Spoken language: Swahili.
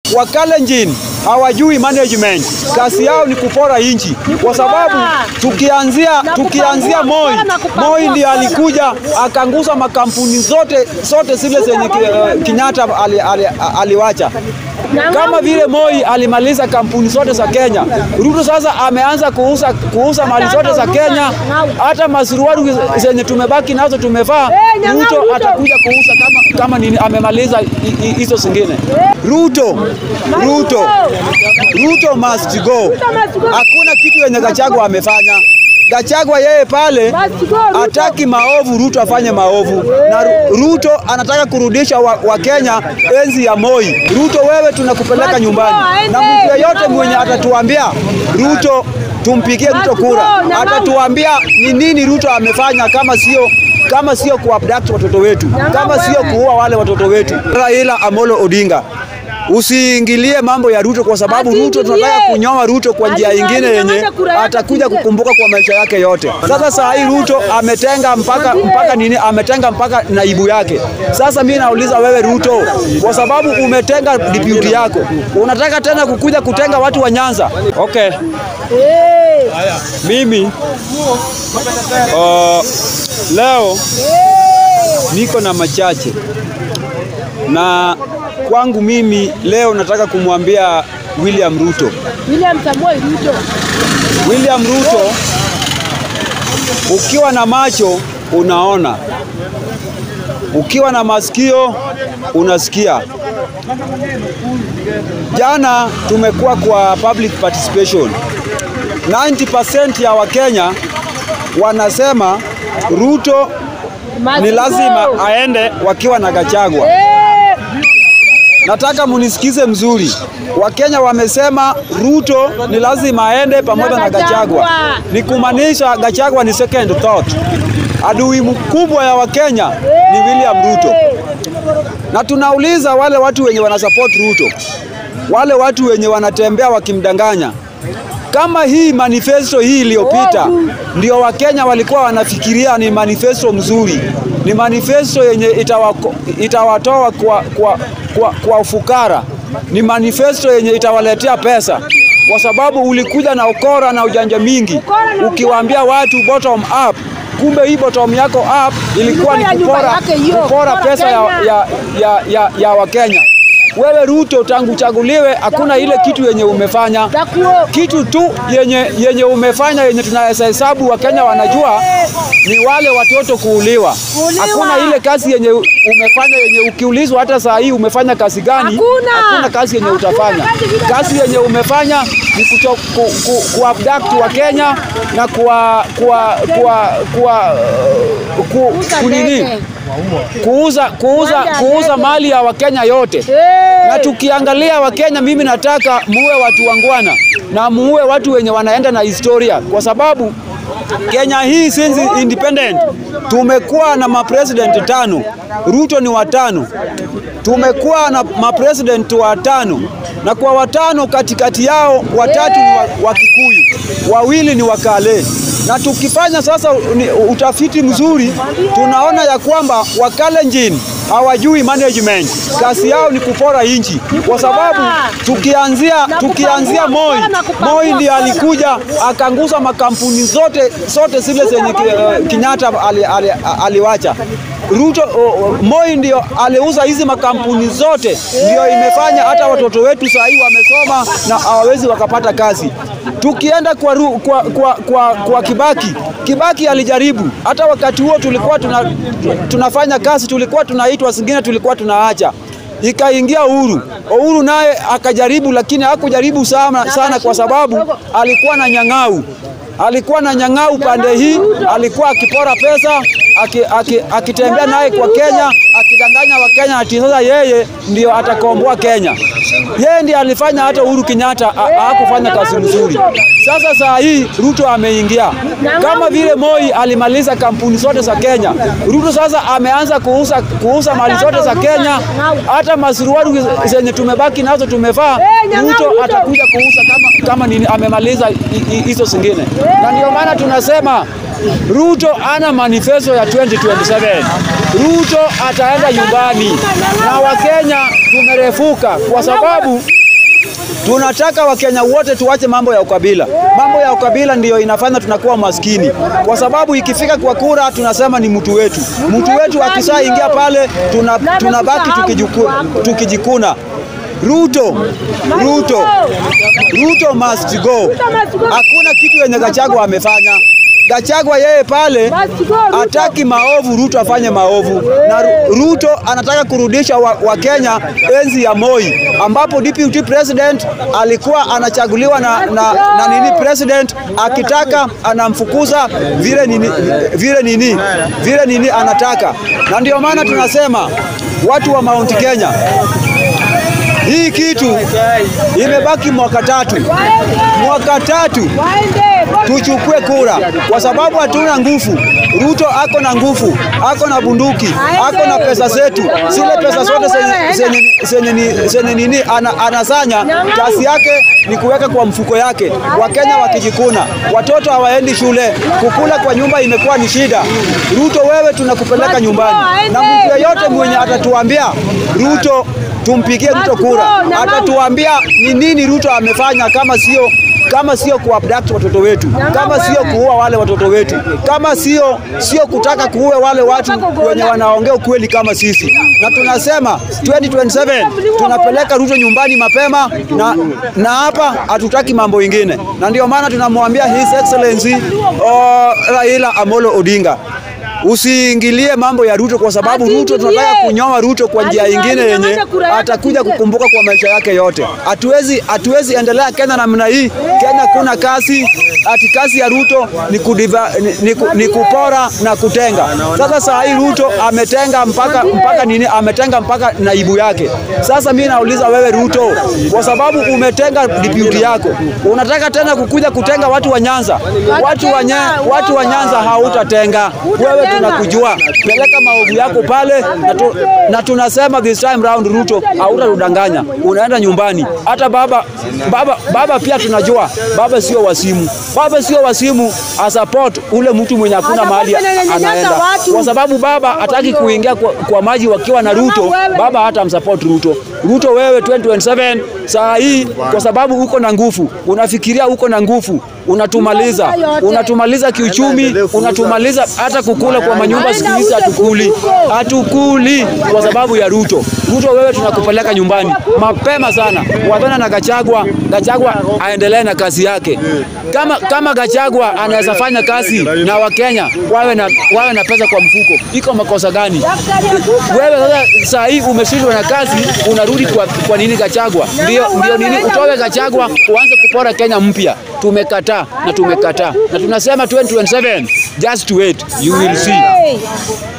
Wakalenjin hawajui management, kazi yao ni kupora inchi, kwa sababu tukianzia tukianzia Moi, Moi ndiye alikuja akanguza makampuni zote zote zile zenye ki- Kenyatta ali, ali, aliwacha kama vile Moi alimaliza kampuni zote za Kenya, Ruto sasa ameanza kuuza, kuuza mali zote za Kenya, hata masuruari zenye tumebaki nazo tumevaa, Ruto atakuja kuuza kama, kama nini amemaliza hi- hi- hizo zingine. Ruto, Ruto, Ruto must go. Hakuna kitu yenye Gachagua amefanya. Gachagua yeye pale hataki maovu, Ruto afanye maovu, na Ru- Ruto anataka kurudisha wa, wa Kenya enzi ya Moi. Ruto, wewe tunakupeleka nyumbani, na mtu yeyote mwenye atatuambia Ruto tumpigie Ruto kura, atatuambia ni nini Ruto amefanya kama sio kama sio kuabduct watoto wetu, kama sio kuua wale watoto wetu. Raila Amolo Odinga Usiingilie mambo ya Ruto kwa sababu Ruto tunataka kunyoa Ruto kwa njia ingine yenye atakuja kukumbuka kwa maisha yake yote. Sasa saa hii Ruto ametenga mpaka mpaka nini? Ametenga mpaka naibu yake. Sasa mimi nauliza wewe Ruto, kwa sababu umetenga deputy yako, unataka tena kukuja kutenga watu wa Nyanza? Okay, mimi uh, leo niko na machache na kwangu mimi leo nataka kumwambia William Ruto. William Samoei Ruto. William Ruto, ukiwa na macho unaona, ukiwa na masikio unasikia. Jana tumekuwa kwa public participation. 90% ya Wakenya wanasema Ruto ni lazima aende wakiwa na Gachagua. Nataka munisikize mzuri. Wakenya wamesema Ruto ni lazima aende pamoja na Gachagua. Ni kumaanisha Gachagua ni second thought. Adui mkubwa ya Wakenya ni William Ruto. Na tunauliza wale watu wenye wanasupport Ruto, wale watu wenye wanatembea wakimdanganya, kama hii manifesto hii iliyopita ndio Wakenya walikuwa wanafikiria ni manifesto mzuri, ni manifesto yenye itawako, itawatoa kwa, kwa, kwa, kwa ufukara, ni manifesto yenye itawaletea pesa, kwa sababu ulikuja na ukora na ujanja mingi, ukiwaambia watu bottom up kumbe hii bottom yako up ilikuwa ni kupora, kupora pesa ya, ya, ya, ya, ya Wakenya. Wewe Ruto, tangu chaguliwe hakuna ile kitu yenye umefanya. Kitu tu yenye, yenye umefanya yenye tunaweza hesabu Wakenya wanajua ni wale watoto kuuliwa. Hakuna ile kazi yenye umefanya yenye ukiulizwa hata saa hii umefanya kazi gani, Hakuna. hakuna kazi yenye Hakuna utafanya. kazi vile Kazi yenye umefanya ni kucho, ku, ku, ku abduct wa Kenya na kuwa, kuwa, kuwa, kuwa, uh, ku, kunini kuuza, kuuza, Wanda kuuza ndege. mali ya Wakenya yote na tukiangalia Wakenya, mimi nataka muue watu wangwana na muue watu wenye wanaenda na historia, kwa sababu Kenya hii since independent tumekuwa na mapresident tano, Ruto ni watano. Tumekuwa na mapresident watano, na kwa watano katikati yao watatu ni wa, wa Kikuyu, wawili ni Wakale na tukifanya sasa ni utafiti mzuri tunaona ya kwamba Wakalenjin hawajui management, kazi yao ni kupora inchi, kwa sababu tukianzia tukianzia Moi, Moi ndiye alikuja akanguza makampuni zote zote zile zenye ki- Kenyatta ali, ali, aliwacha. Ruto o, o, Moi ndio aliuza hizi makampuni zote, ndio imefanya hata watoto wetu saa hii wamesoma na hawawezi wakapata kazi. Tukienda kwa, ru, kwa, kwa, kwa, kwa Kibaki, Kibaki alijaribu. Hata wakati huo tulikuwa tuna, tunafanya kazi, tulikuwa tunaitwa, zingine tulikuwa tunaacha ikaingia Uhuru. Uhuru naye akajaribu, lakini hakujaribu sana, sana kwa sababu alikuwa na nyang'au, alikuwa na nyang'au pande hii, alikuwa akipora pesa aki, aki, akitembea naye kwa Kenya akidanganya Wakenya ati sasa yeye ndio atakomboa Kenya. Yeye ndiye alifanya hata Uhuru Kenyatta ha- hakufanya kazi nzuri. Sasa saa hii Ruto ameingia kama vile Moi alimaliza kampuni zote za Kenya. Ruto sasa ameanza kuuza, kuuza mali zote za Kenya, hata masuruari zenye tumebaki nazo tumevaa, Ruto atakuja kuuza kama, kama nini amemaliza hi- hi- hizo zingine, na ndio maana tunasema Ruto ana manifesto ya 2027. Ruto ataenda nyumbani na Wakenya tumerefuka kwa sababu Tunataka Wakenya wote tuache mambo ya ukabila. Mambo ya ukabila ndiyo inafanya tunakuwa maskini, kwa sababu ikifika kwa kura tunasema ni mtu wetu. Mtu wetu akisaa ingia pale tuna, tunabaki tukijuku, tukijikuna. Ruto, Ruto, Ruto must go. Hakuna kitu yenye Gachagua amefanya. Gachagua yeye pale hataki maovu, Ruto afanye maovu, na Ruto anataka kurudisha Wakenya wa enzi ya Moi ambapo deputy president alikuwa anachaguliwa na, na, na nini president akitaka anamfukuza vile nini, vile nini, vile nini anataka, na ndio maana tunasema watu wa Mount Kenya hii kitu imebaki mwaka tatu, mwaka tatu tuchukue kura, kwa sababu hatuna nguvu. Ruto ako na nguvu, ako na bunduki, ako na pesa zetu, zile pesa zote zenye nini ana, anasanya, kazi yake ni kuweka kwa mfuko yake. Wakenya wakijikuna, watoto hawaendi shule, kukula kwa nyumba imekuwa ni shida. Ruto, wewe tunakupeleka nyumbani, na mtu yeyote mwenye atatuambia Ruto tumpigie Ruto kura, atatuambia ni nini Ruto amefanya kama sio kama sio kuabduct watoto wetu, kama sio kuua wale watoto wetu, kama sio sio kutaka kuue wale watu wenye wanaongea ukweli kama sisi. Na tunasema 2027 tunapeleka Ruto nyumbani mapema, na na hapa hatutaki mambo ingine, na ndio maana tunamwambia His Excellency oh, Raila Amolo Odinga usiingilie mambo ya Ruto kwa sababu Ruto tunataka kunyoa Ruto kwa njia nyingine yenye atakuja kukumbuka kwa maisha yake yote. Hatuwezi hatuwezi endelea Kenya namna hii. Kenya kuna kazi ati kazi ya Ruto ni, kudiva, ni, ni, ni kupora na kutenga. Sasa saa hii Ruto ametenga mpaka mpaka nini? Ametenga mpaka naibu yake. Sasa mimi nauliza wewe Ruto, kwa sababu umetenga deputy yako, unataka tena kukuja kutenga watu wa Nyanza? Watu wa, watu wa Nyanza hautatenga wewe tunakujua, peleka maovu yako pale na, tu, na tunasema this time round Ruto hautatudanganya, unaenda nyumbani. Hata baba, baba, baba pia tunajua baba sio wasimu, baba sio wasimu a support ule mtu mwenye hakuna mahali anaenda, kwa sababu baba hataki kuingia kwa, kwa maji wakiwa na Ruto. Baba hata msupport Ruto. Ruto wewe 2027 saa hii, kwa sababu uko na nguvu, unafikiria uko na nguvu unatumaliza unatumaliza kiuchumi, unatumaliza hata kukula kwa manyumba. Siku hizi hatukuli, hatukuli kwa sababu ya Ruto. Ruto, wewe tunakupeleka nyumbani mapema sana. Wapena na Gachagua, Gachagua aendelee na kazi yake. Kama, kama Gachagua anaweza fanya kazi na Wakenya wawe na, wawe na pesa kwa mfuko, iko makosa gani? Wewe sasa saa hii umeshindwa na kazi, unarudi kwa, kwa nini Gachagua? Ndio, ndio nini utoke Gachagua uanze kupora Kenya mpya? Tumekataa na tumekataa na tunasema 2027 just wait you will see.